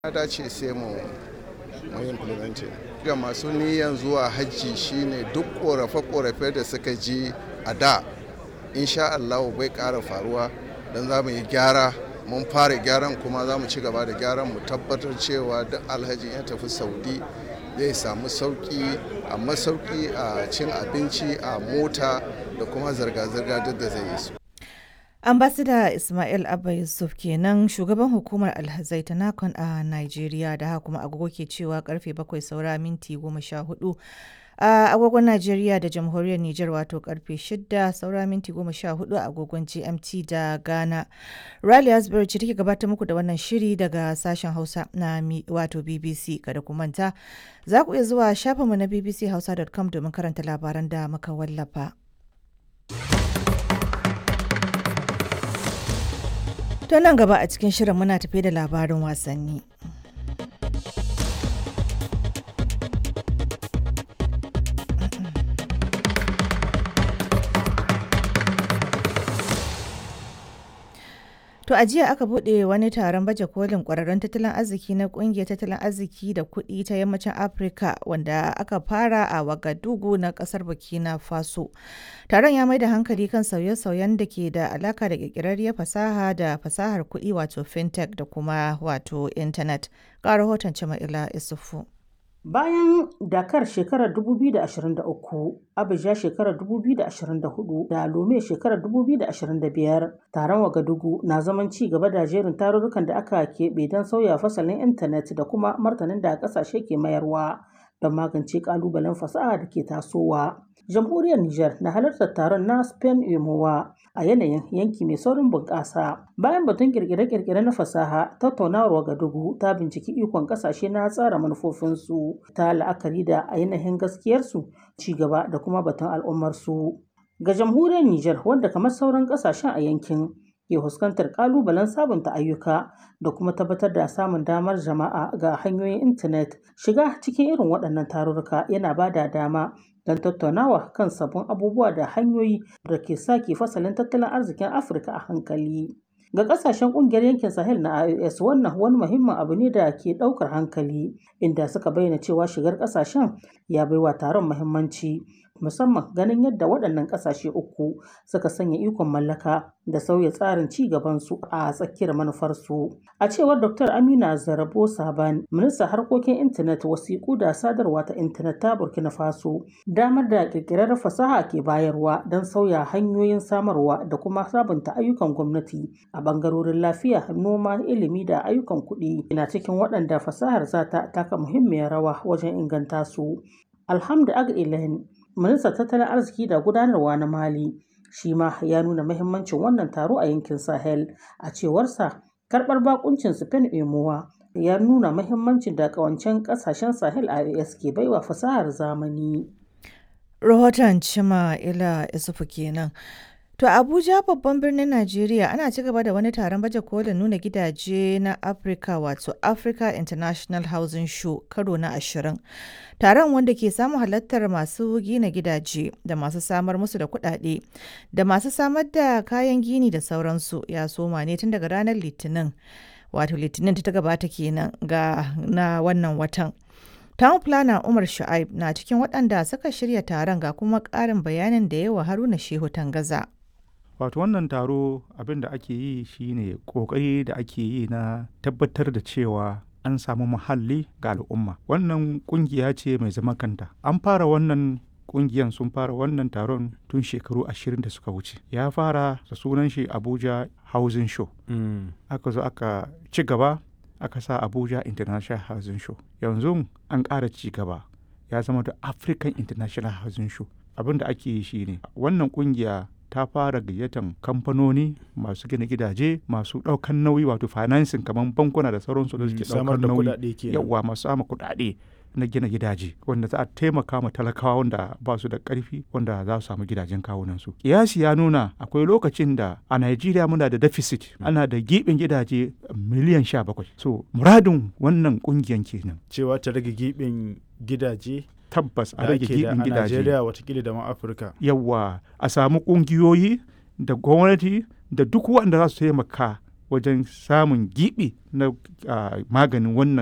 ya dace sai mu mu implementing ga masu niyan zuwa hajji shine duk korafe-korafe da suka ji a da insha Allah bai ƙara faruwa don za mu yi gyara mun fara gyaran kuma za mu ci gaba da gyaran mu tabbatar cewa duk alhaji ya tafi saudi zai samu sauki a masauki a cin abinci a mota da kuma zirga-zirga duk da zai yi su ambasada ismail abba yusuf kenan shugaban hukumar alhazai ta nakon a nigeria da haka kuma agogo ke cewa karfe bakwai saura minti goma sha hudu a agogon Najeriya da jamhuriyar Nijar wato karfe 6 saura minti 14 a agogon GMT da Ghana. Riley Asbury ce take gabatar muku da wannan shiri daga sashen Hausa na wato BBC kada ku manta. Za ku iya zuwa shafinmu na bbchausa.com domin karanta labaran da muka wallafa. To nan gaba a cikin shirin muna tafe da labarin wasanni. To a jiya aka buɗe wani taron baje kolin ƙwararrun tattalin arziki na ƙungiyar tattalin arziki da kuɗi ta yammacin Afirka wanda aka fara a Wagadugu na ƙasar Burkina Faso. Taron ya mai da hankali kan sauye-sauyen da ke da alaka da ƙirƙirarriyar fasaha da fasahar kuɗi wato fintech da kuma wato intanet. Ga rahoton Jama'ila Isufu. Bayan Dakar shekarar 2023, Abuja shekarar 2024 da Lome shekarar 2025, taron Wagadugu na zaman ci gaba da jerin tarurrukan da aka keɓe don sauya fasalin intanet da kuma martanin da ƙasashe ke mayarwa don magance ƙalubalen fasaha da ke tasowa. Jamhuriyar Nijar na halartar taron na Spain Emowa a yanayin yanki mai saurin bunƙasa. Bayan batun kirkire-kirkire na fasaha, tattaunawar Wagadugu ta binciki ikon ƙasashe na tsara manufofinsu ta la'akari da ainihin gaskiyarsu, ci gaba da kuma batun al'ummarsu. Ga jamhuriyar Nijar wanda kamar sauran ƙasashen a yankin ke fuskantar ƙalubalen sabunta ayyuka da kuma tabbatar da samun damar jama'a ga hanyoyin intanet shiga cikin irin waɗannan tarurruka yana ba da dama don tattaunawa kan sabbin abubuwa da hanyoyi da ke sake fasalin tattalin arzikin afirka a hankali ga kasashen kungiyar yankin sahel na ios wannan wani muhimmin abu ne da ke daukar hankali inda suka bayyana cewa shigar kasashen ya baiwa taron muhimmanci musamman ganin yadda waɗannan ƙasashe uku suka sanya ikon mallaka da sauya tsarin ci gabansu a tsakiyar manufarsu. A cewar Dr. Amina Zarabo Saban, ministan harkokin intanet wasiƙu da sadarwa ta intanet ta Burkina Faso, damar da ƙirƙirar fasaha ke bayarwa don sauya hanyoyin samarwa da kuma sabunta ayyukan gwamnati a ɓangarorin lafiya, noma, ilimi da ayyukan kuɗi na cikin waɗanda fasahar za ta taka muhimmiyar rawa wajen inganta su. Alhamdu Ag ministan tattalin arziki da gudanarwa na mali shi ma ya nuna mahimmancin wannan taro a yankin sahel a cewarsa karbar bakuncin spain emowa ya nuna mahimmancin da kawancen kasashen sahel a as ke baiwa fasahar zamani rahoton cima ila isufu kenan To Abuja babban birnin Najeriya ana ci gaba da wani taron baje kolin nuna gidaje na Africa wato Africa International Housing Show karo na ashirin. Taron wanda ke samun halartar masu gina gidaje da masu samar musu da kuɗaɗe da masu samar da kayan gini da sauransu ya soma ne tun daga ranar Litinin. Wato Litinin ta gabata kenan ga na wannan watan. Town Planner Umar Shu'aib na cikin waɗanda suka shirya taron ga kuma ƙarin bayanin da yawa Haruna Shehu Tangaza. wato wannan taro abin da ake yi shine kokari da ake yi na tabbatar da cewa an samu muhalli ga al'umma wannan kungiya ce mai zaman kanta an fara wannan kungiyan sun fara wannan taron tun shekaru ashirin da suka wuce ya fara da sunan shi abuja housing show mm. aka zo aka ci gaba aka sa abuja international housing show yanzu an ƙara ci gaba ya zama da african international housing show abin da ake yi shine wannan kungiya ta fara gayyatan kamfanoni masu gina gidaje masu ɗaukan nauyi wato financing kamar bankuna da sauransu da suke ɗaukar nauyi yawa masu sama kuɗaɗe na gina gidaje wanda za a taimaka ma talakawa wanda ba su da ƙarfi wanda za su samu gidajen kawunan su kiyasi ya nuna akwai lokacin da a Najeriya muna da deficit ana da giɓin gidaje miliyan sha bakwai so muradin wannan ƙungiyan kenan cewa ta rage giɓin gidaje tabbas a rage gibin gidaje. Najeriya watakila da ma Afirka. Yawwa a samu ƙungiyoyi da gwamnati da duk waɗanda za su taimaka wajen samun gibi na ah, maganin wannan